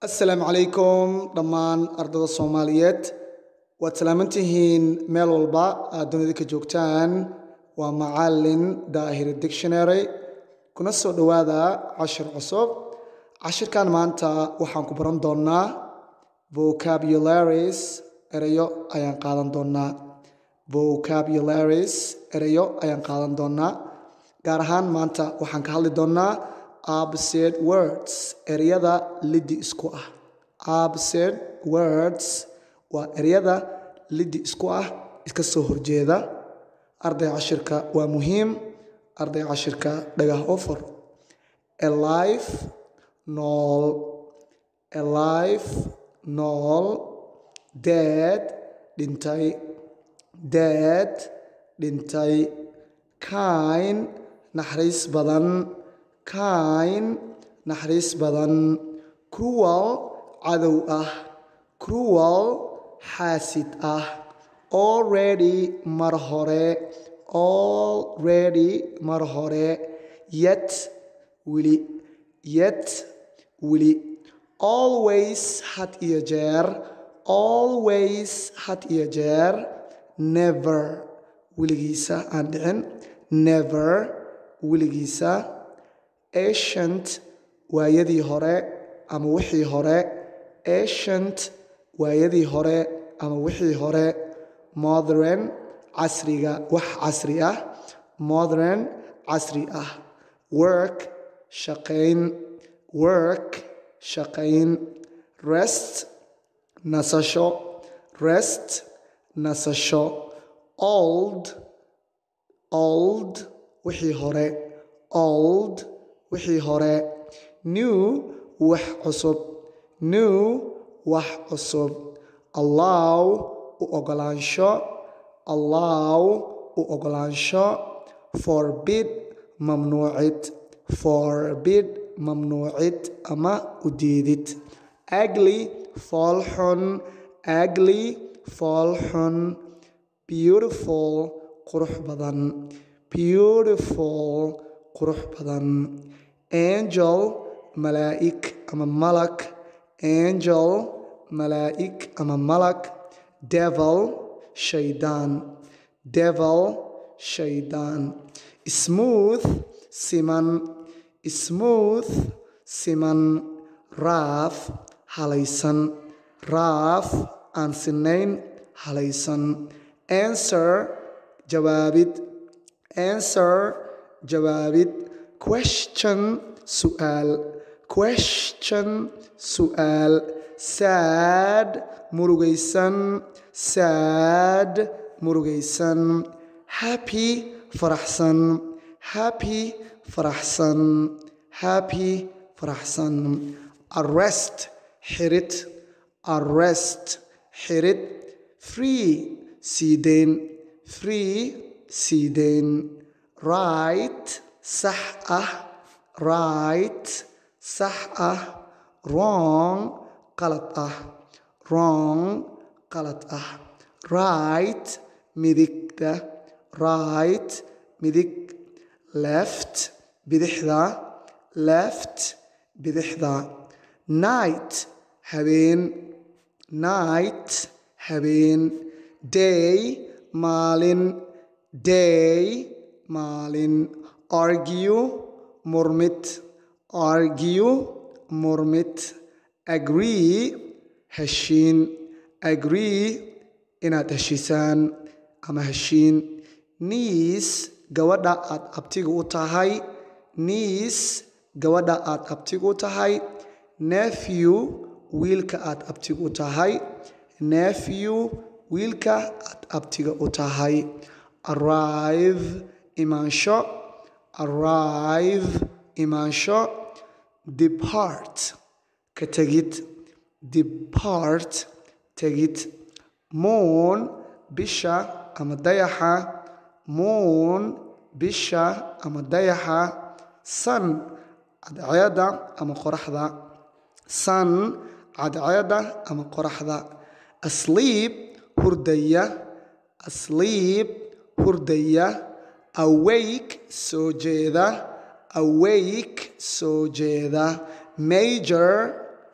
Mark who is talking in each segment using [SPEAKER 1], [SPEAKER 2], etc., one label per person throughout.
[SPEAKER 1] assalaamu calaykum dhammaan ardada soomaaliyeed waad salaaman tihiin meel walba aad dunida ka joogtaan waa macalin daahir dictionary kuna soo dhowaada cashir cusub cashirkan maanta waxaan ku baran doonnaa vocabularies erayo ayaan qaadan doonnaa vocabularies erayo ayaan qaadan doonnaa gaar ahaan maanta waxaan ka hadli doonnaa absed words eryada liddi isku ah absed words waa eryada liddi isku ah iska soo horjeeda arday cashirka waa muhiim arday cashirka dhagah offer alife nool alife nool dead dhintay dead dhintay kain naxariis badan kain naxariis badan cruwal cadow ah cruwal xaasid ah already mar hore already mar hore yet weli yet weli always had iyo jeer always had iyo jeer never weligiisa aan dhicin never weligiisa ancient waayadii hore ama wixii hore ancient waayadii hore ama wixii hore modern casriga wax casri ah modern casri ah work shaqayn work shaqayn rest nasasho rest nasasho old old wixii hore old wixii hore new wax cusub new wax cusub allow u ogolaansho allow u ogolaansho forbid mamnuucid forbid mamnuucid ama u diidid agly foolxun agly foolxun beautiful qurux badan beautiful qurux badan angel malaa'ig ama malag angel malaa'ig ama malag devil shaydaan devil shaydaan smooth siman smooth siman raaf halaysan raaf aan sinayn halaysan answer jawaabid answer jawaabid question su'aal question su'aal sad murugaysan sad murugaysan happy faraxsan happy faraxsan happy faraxsan arrest xirid arrest xirid free siideyn free siideyn right sax ah right sax ah wrong qalad ah wrong qalad ah right midigta right midig left bidixda left bidixda night habeen night habeen day maalin day maalin argue murmid argue murmid agree heshiin agree inaad heshiisaan ama heshiin niis gabadha aad abtiga u tahay niis gabadha aad abtiga u tahay nephew wiilka aad abtiga u tahay nephew wiilka aad abtiga u tahay arrive imaansho arrive imaansho depart ka tegid depart tegid moon bisha ama dayaxa moon bisha ama dayaxa sun cadceeda ama qoraxda sun cadceeda ama qoraxda asleep hurdaya asleep hurdaya awake soo jeeda awake soo jeeda major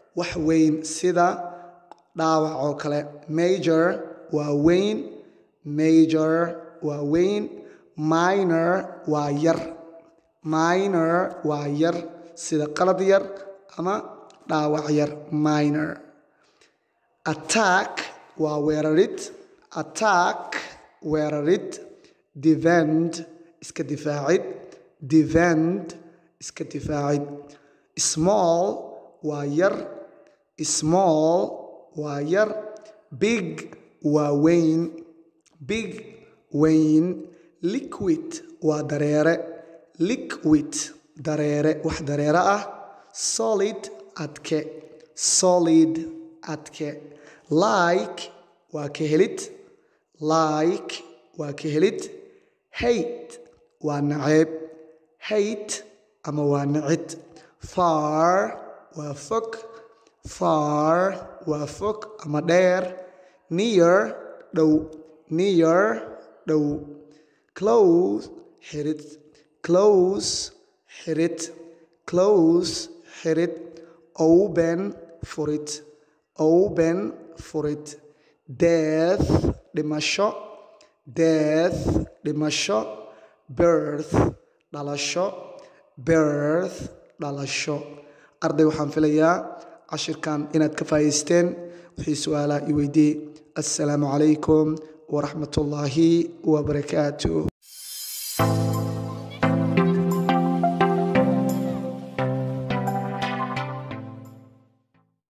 [SPEAKER 1] wax weyn sida dhaawac oo kale major waa weyn major waa weyn minor waa yar minor waa yar sida qalad yar ama dhaawac yar minor attack waa weerarid attack weerarid defend iska difaacid defend iska difaacid small waa yar small waa yar big waa weyn big weyn liquid waa dareere liquid dareere wax dareere ah solid adke solid adke like waa ka helid like waa ka helid hate waa naceeb hate ama waa nacid far waa fog far waa fog ama dheer near dhow near dhow close xirid close xirid close xirid open furid open furid death dhimasho death dhimasho birth dhalasho birth dhalasho arday waxaan filayaa cashirkan inaad ka faa'idaysteen wixii su-aalaha i weydiiyey assalaamu calaykum waraxmat ullaahi wabarakaatuh